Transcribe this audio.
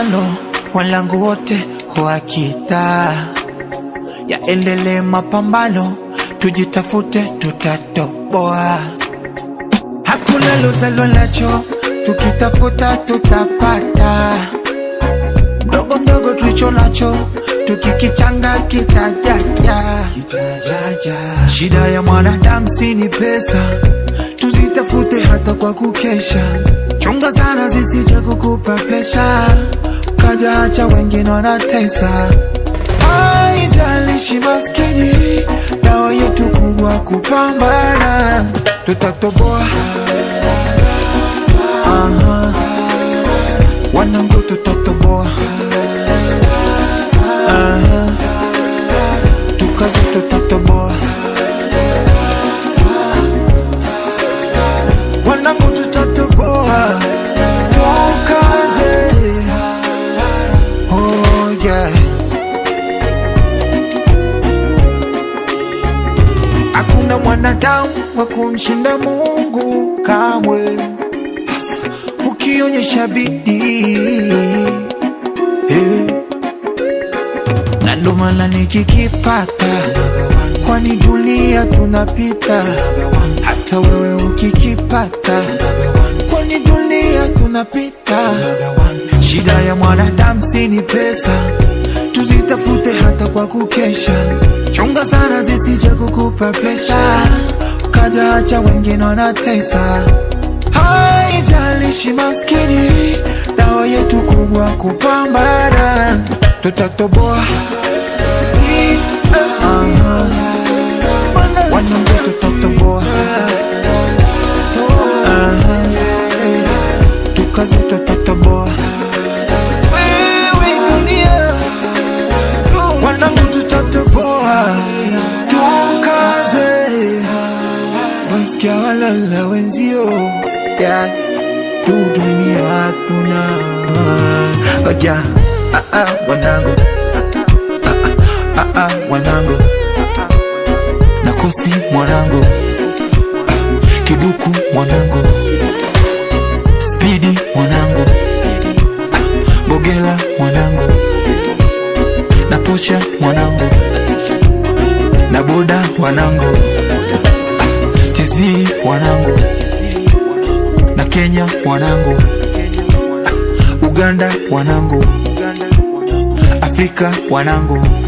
mapambano, walangu wote wakita yaendelee mapambano, tujitafute, tutatoboa. Hakuna lozalo nacho, tukitafuta tutapata. Ndogo ndogo tulicho nacho, tukikichanga kitajaja. Shida ya mwanadamu si ni pesa, tuzitafute hata kwa kukesha. Chunga sana zisije kukupa presha, kaja acha wengine wanatesa. Haijalishi maskini, dawa yetu kubwa kupambana, tutatoboa. Aha. Wanangu tutatoboa. Aha. Tukaze tutatoboa. Wanangu tutatoboa. Tukaze. Oh yeah. Hakuna mwanadamu wa kumshinda Mungu kamwe, ukionyesha bidii eh. Na ndo maana nikikipata, kwani dunia tunapita, hata wewe ukikipata, kwani dunia tunapita. Shida ya mwanadamu si ni pesa, tuzitafute hata kwa kukesha. Chunga sana zisije kukupa presha, ukaja acha wengine wanatesa. Haijalishi maskini, dawa yetu kubwa kupambana, tutatoboa. Aha. Wanangu tutatoboa. Aha. Tukaze tutatoboa. Wewe dunia wanangu tutatoboa, tukaze wasikia walala wenzio ya tu dunia hatuna oja ah, ah, wanangu ah, ah, ah, wanangu nakosi mwanangu ah, kiduku mwanangu spidi mwanangu ah, bogela mwanangu na posha mwanangu na boda wanangu ah, tizi wanangu na Kenya wanangu ah, Uganda wanangu Afrika wanangu